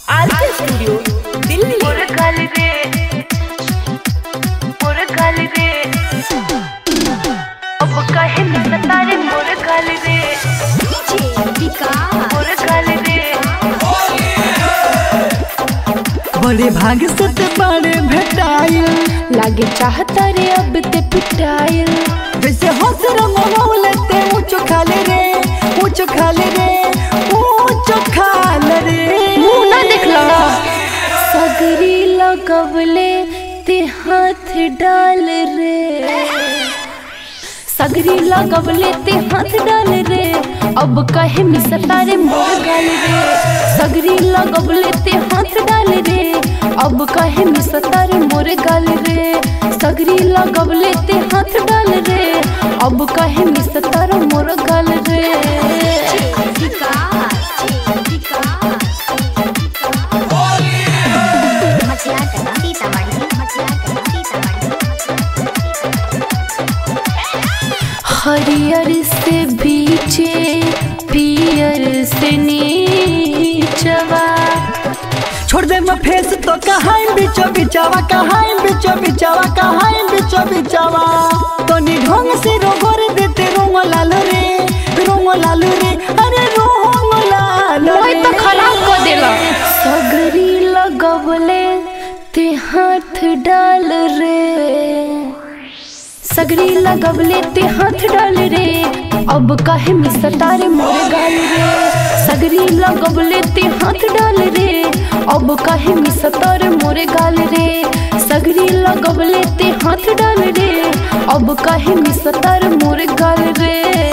RK studio Delhi मुरगल रे मुरगल रे अब कहे न सतारे मुरगल रे मुरगल रे बड़े भाग से ते बड़े भेटाइल लागे चाहता रे अब ते पिटाइल जैसे हंस रंगोले ते ऊंचो खाले रे ऊंचो खाले रे ऊंचो खाले रे मुंह ना देखला सगरी लगवले ते हाथ डाल रे सगरी लगवले ते हाथ डाल रे अब कहे मिसता रे मोर गाल रे सगरी लगवले ते हाथ डाल रे अब कहे मिसता रे मोर गाल रे सगरी लगवले ते हाथ डाल रे अब कहे मिसता रे मोर गाल रे हरियर से बीचे पियर से नीचवा छोड़ दे मैं फेस तो कहाँ बिचो बिचावा कहाँ बिचो बिचावा कहाँ बिचो बिचावा तो ढंग से रोगोर देते रोंग लालो रे रोंग लालो रे अरे रोंग लालो मोय तो खराब कर देला सगरी लगवले ते हाथ डाल रे सगरी लगवले ते हाथ डाल रे अब काहे मिसता रे मोरे गाल रे सगरी लगवले ते हाथ डाल रे अब काहे मिसता रे मोरे गाल रे सगरी लगवले ते हाथ डाल रे अब काहे मिसता रे मोरे गाल रे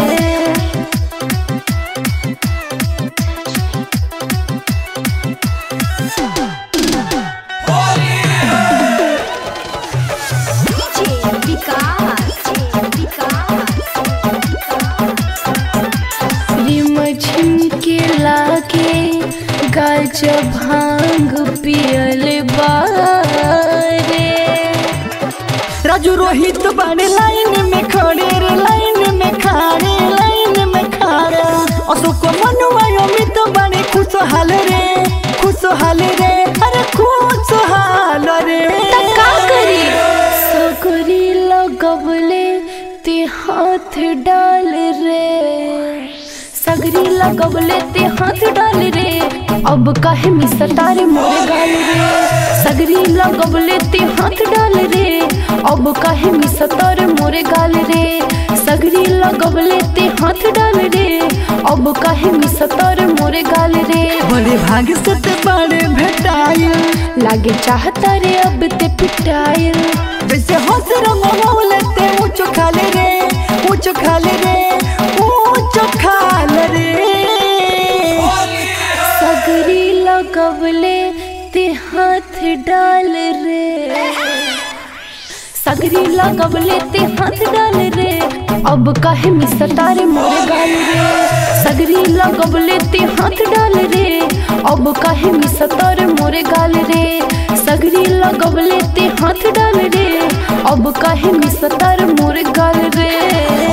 रिम झिमके लागे गाज भांग पियल बारे राजू रोहित बड़े लाइन में खड़े रे लाइन में खड़े लाइन में खड़े अशोक मनुआ अमित बड़े खुशहाल रे खुशहाल रे अरे खुशहाल रे का करी सगरी लगवले ते हाथ डाल रे सगरी लगवले ते हाथ डाल रे अब काहे मिसता रे मोरे गाल रे सगरी लगवले ते हाथ डाल रे अब काहे मिसता रे मोरे गाल रे सगरी लगवले ते हाथ डाल रे अब काहे मिसता रे मोरे गाल रे बड़े भाग से ते बड़े भेटाइल लागे चाहता रे अब ते पिटाइल जैसे हंस रंगोले ते ऊंचो खाले रे ऊंचो खाले रे ऊंचो खाले रे सगरी लगवले ते हाथ डाल रे सगरी लगवले ते हाथ डाल रे अब काहे मिसता रे मोरे गाल रे सगरी लगवले ते हाथ डाल रे अब काहे मिसता रे मोरे गाल रे सगरी लगवले ते हाथ डाल रे अब काहे मिसता रे मोरे गाल रे